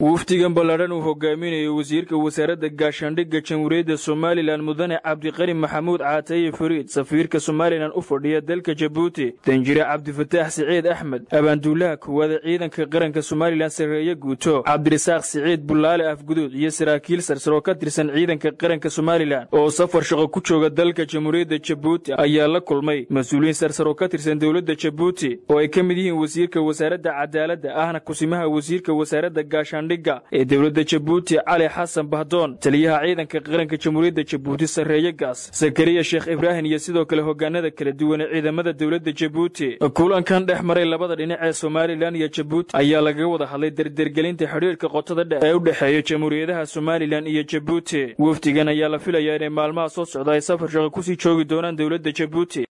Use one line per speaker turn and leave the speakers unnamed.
wafdigan ballaadhan uu hogaaminayo wasiirka wasaaradda gaashaandhigga jamhuuriyadda somalilan mudane cabdiqani maxamuud caataye fariid safiirka somalilan u fadhiya dalka jabuuti danjire cabdifataax siciid axmed abaanduulaha koowaada ciidanka qaranka somalilan sarreeye guuto cabdirasaaq siciid bullaale afguduud iyo saraakiil sarsaroo ka tirsan ciidanka qaranka somalilan oo safar shaqo ku jooga dalka jamhuuriyadda jabuuti ayaa la kulmay mas-uuliyiin sarsaroo ka tirsan dowladda jabuuti oo ay ka mid yihiin wasiirka wasaaradda cadaaladda ahna kusimaha wasiirka wasaaradda gaashaandhigga ee dowladda jabuuti cali xasan bahdoon taliyaha ciidanka qaranka jamhuuriyadda jabuuti sarreeye gaas sakariya sheekh ibraahim iyo sidoo kale hogaanada kala duwan ee ciidamada dowladda jabuuti kulankan dhex maray labada dhinac ee somalilan iyo jabuuti ayaa lagaga wada hadlay derdergelinta xidhiirka qotada dhe ee u dhexeeya jamhuuriyadaha somalilan iyo jabuuti wafdigan ayaa la filayaa inay maalmaha soo socda ay safar shaqo kusii joogi doonaan dowladda jabuuti